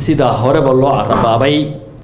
sidaa horeba loo carabaabay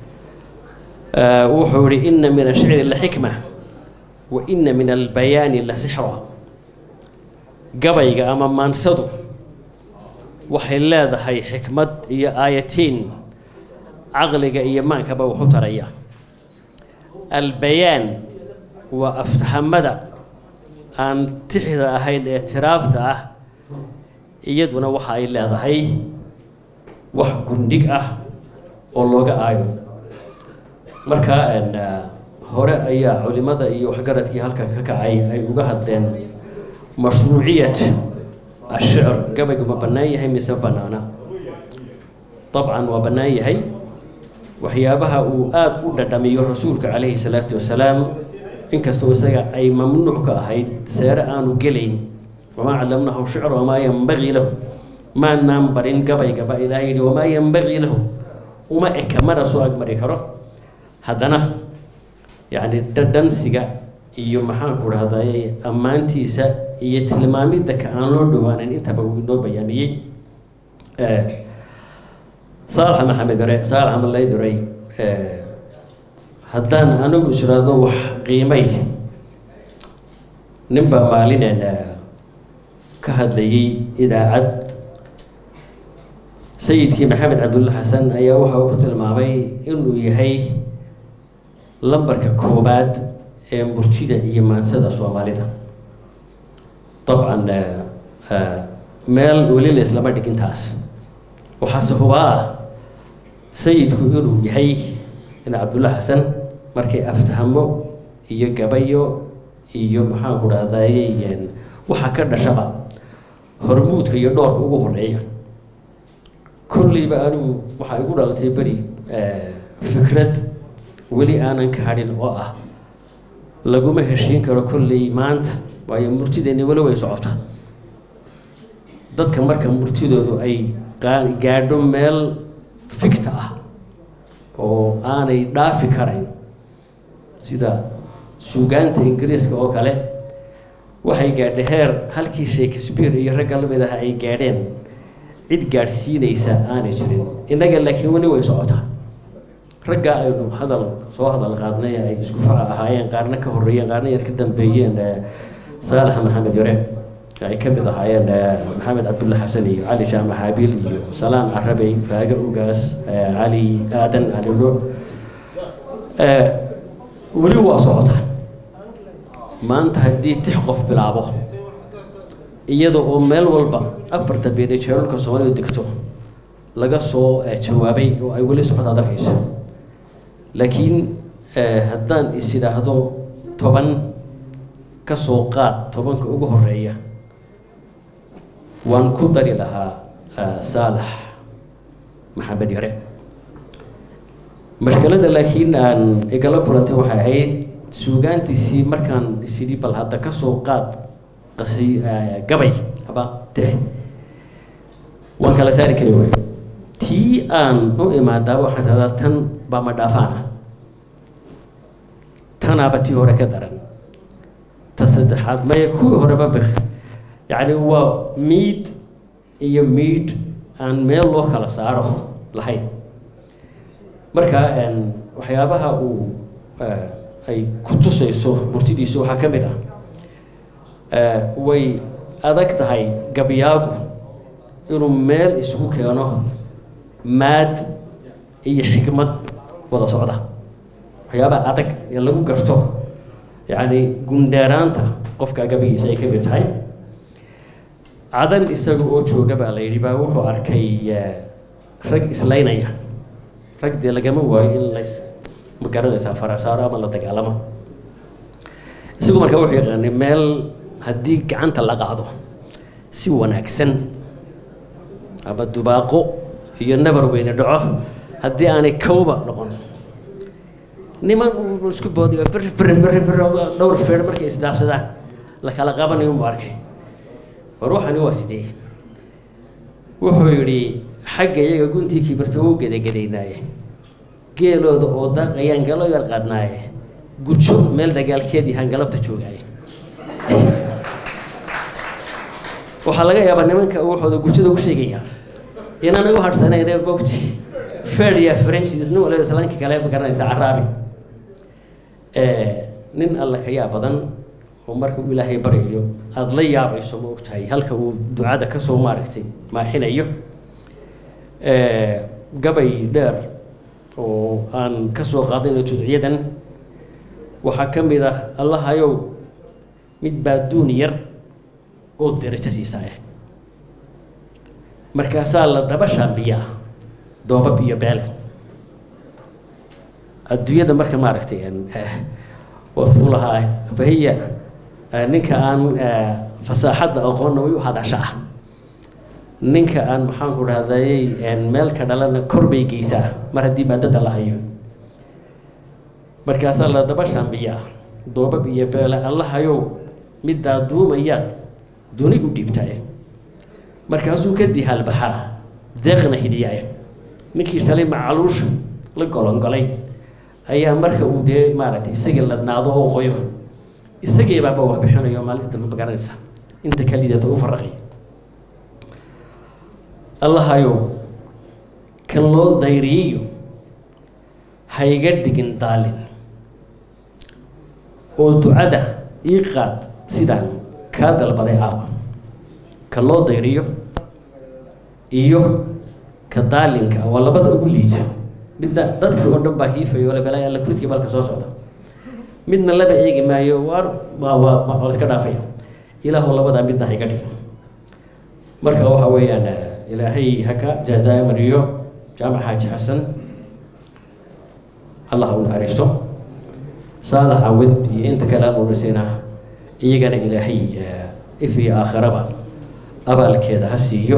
wuxuu yihi ina min ashicri la xikma wa ina min albayaani la sixra gabayga ama maansadu waxay leedahay xikmad iyo aayatiin caqliga iyo maankaba waxu taraya albayaan waa aftahamada aan tixda ahayn ee tiraabta ah iyaduna waxa ay leedahay wax gundhig ah oo looga aayo markaa hore ayaa culimada iyo waxgaradkii halkan ka kacay ay uga hadleen mashruuciyat ashicr gabaygu ma bannaan yahay mise bannaana dabcan waa bannaan yahay waxyaabaha uu aada u dhadhamiyo rasuulka calayhi salaatu wasalaam inkastoo isaga ay mamnuuc ka ahayd seere aanu gelayn wamaa callamnahu shicra wamaa yanbagii lahu maanaan barin gabaygaba ilaahay yihi wamaa yanbagii lahu uma eka mana soo agmari karo haddana yacni dhadhansiga iyo maxaanku dhahday ammaantiisa iyo tilmaamidda ka aan loo dhawaanin intaba uu inoo bayaamiyey saalax maxamed dore saalax amalay duray haddaan anigu israado wax qiimay ninbaa maalinen ka hadlayay idaacad sayidkii maxamed cabdulla xasan ayaa waxa uu ku tilmaamay inuu yahay lambarka koobaad ee murtida iyo maansada soomaalida dabcan meel weli la islama dhigin taas waxaase hubaa ah sayidku inuu yahay in cabdulla xasan markay aftahamo iyo gabayo iyo maxaanku dhahdaye waxaa ka dhashaba hormuudka iyo dhoorka ugu horeeya kolleyba anigu waxaa igu dhalatay beri fikrad weli aanan ka hadhin oo ah laguma heshiin karo kolley maanta waayo murtideenni weli way socotaa dadka marka murtidoodu ay gaadho meel fikta ah oo aanay dhaafi karayn sida suugaanta ingiriiska oo kale waxay gaadhay heer halkii shakespeare iyo ragga lamid ah ay gaadheen cid gaadhsiinaysa aanay jirin innaga laakiin weli way socotaa raggaa aynu hadal soo hadal qaadnay ay isku faca ahaayeen qaarna ka horreeyeen qaarna yar ka dambeeyeen saalax maxamed yare ay ka mid ahaayeen maxamed cabdulla xasan iyo cali jaamac haabiil iyo salaan carabey faaga ugaas cali aadan cali lo weli waa socotaa maanta haddii tix qof bilaabo iyada oo meel walba afarta beed ee jeerarka soomaalidu degto laga soo jawaabay oo ay weli socod adarkayso laakiin haddaan is idhaahdo toban ka soo qaad tobanka ugu horeeya waan ku dari lahaa saalax maxamed yare mashkalada laakiin aan igala kulantay waxay ahayd suugaantiisii markaan isidhi bal hadda ka soo qaad qasi gabay aba tix waan kala saari kari waay tii aan u imaadaa waxaan sadaa tan baa ma dhaafaana tanaaba tii hore ka daran ta saddexaad maya kuwii horeba bik yacni waa miid iyo miid aan meel loo kala saaro lahayn marka waxyaabaha uu ay ku tusayso murtidiisu waxaa ka mid ah way adag tahay gabyaagu inuu meel isugu keeno maad iyo xikmad wada socda waxyaabaha adag ee lagu garto yacni gundheeraanta qofka gabagiisa ay ka mid tahay cadan isaga oo jooga baa la yidhi baa wuxuu arkay rag islaynaya rag dee lagama waayo in lays ma garanaysaa farasaaro ama la dagaalamo isagu markaa wuxuu yaqaanay meel haddii gacanta la qaado si wanaagsan ama dubaaqo iyo nabar weyne dhaco haddii aanay kawba noqon niman uu isku boodiyo bir bir bir bir dhowr feer markay isdhaafsadaan la kala qabanayo mu arkay war waxani waa sidee wuxuu yidhi xagga iyaga guntii kibirta wuu gedagadaynaaye geelooda oo daaqayaan galo yar qaadnaaye gujo meel dagaalkeedii hangalabta joogaaye waxaa laga yaabaa nimanka waxooda gujada ku sheegaya inaanay u hadhsanayn bogti ferdia french nin waliba islaanka kale ma garanaysa caraabi nin alla ka yaab badan oo marka uu ilaahay baryayo aada la yaabayso ma ogtahay halka uu ducada kasoo maaragtay maaxinayo gabay dheer oo aan kasoo qaadayno tudciyadan waxaa ka mid ah allahayow mid baa duun yar oo derajo siisaaya markaasaa la daba shaambiyaa doobab iyo beele adduunyada marka maaragtay watu lahaa fahiya ninka aan fasaaxadda aqoonna way u hadashaa ninka aan maxaanku dhahday meel ka dhalana kor bay geysaa mar haddii maadada la hayo markaasaa la daba shaambiyaa doobab iyo beele allahayow middaa duumayaad duni u dhiibtaye markaasuu ka dihaalbaxaa deeqna hidiyaaya ninkii shalay macaluusha la golongolay ayaa marka uu dee maaragtay isagii ladnaado oo qoyo isagii baaba wax bixinayo maalinta dambe magaranaysa inta ka liidata u faraqay allahayow kan loo dayriyayo hayga dhigin daalin oo ducada ii qaad sidaan kaa dalbaday aawa ka loo dayriyo iyo ka daalinka waa labada ugu liita midna dadkii oo dhan baa hiifayo le balaa alla kuridkii balka soo socda midna laba eegi maayo waar waa waa waa la iska dhaafaya ilaahu labadaa midna hayga dhig marka waxa weeyaan ilaahay haka jaazaa mariyo jaamac xaaji xasan allah u naxariisto saalax cawid iyo inta kale aan udhisayna iyagana ilaahay if iyo aakhiraba abaalkeeda ha siiyo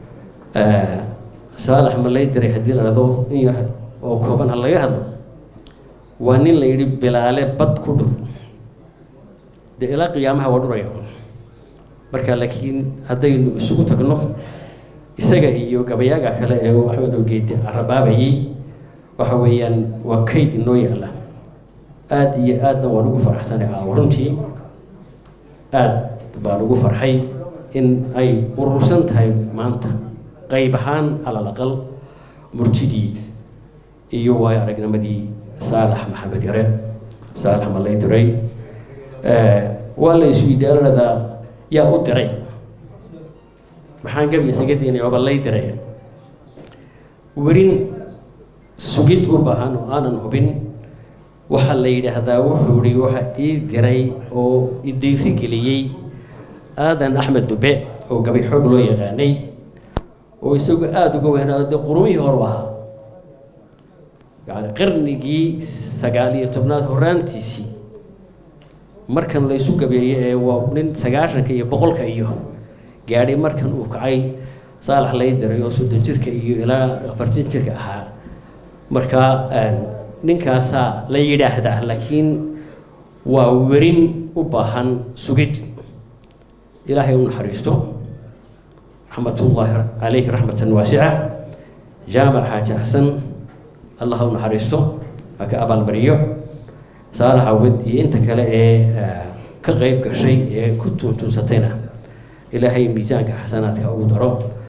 saalax ma lay diray haddii la dhado in yar oo kooban ha laga hadlo waa nin la yidhi bilaale bad ku dhur dee ilaa qiyaamaha waa dhuraya marka laakiin haddaynu isugu tagno isaga iyo gabayaaga kale ee axmed ogeedi carabaabayay waxa weeyaan waa kayd inoo yaalla aada iyo aadna waan ugu faraxsanay caawa runtii aada baan ugu farxay in ay urursan tahay maanta qayb ahaan alal aqal murtidii iyo waayo aragnimadii saalax maxamed yare saalax malay diray waa la isu idaaranadaa yaa u diray maxaan gabi isaga diinaya waaba lay diray werin sugid u baahan oo aanan hubin waxaa la yidhaahdaa wuxuu ihi waxa ii diray oo i dhiiri geliyey aadan axmed dube oo gabay xoog loo yaqaanay oo isagu aada uga weynaado dee qurumihii horu ahaa yani qarnigii sagaal iyo tobnaad horaantiisii markan la isu gabeeyey ee waa nin sagaashanka iyo boqolka iyo gaadhay markan uu kacay saalax lay diray oo soddon jirka iyo ilaa afartan jirka ahaa marka ninkaasaa la yidhaahdaa laakiin waa werin u baahan sugid ilaahay u naxariisto raxmatullaahi calayhi raxmatan waasica jaamac xaaji xasan allah u naxariisto ha ka abaalmariyo saalax awed iyo inta kale ee ka qeyb gashay ee ku tuuntuunsatayna ilaahay miisaanka xasanaadka ugu daro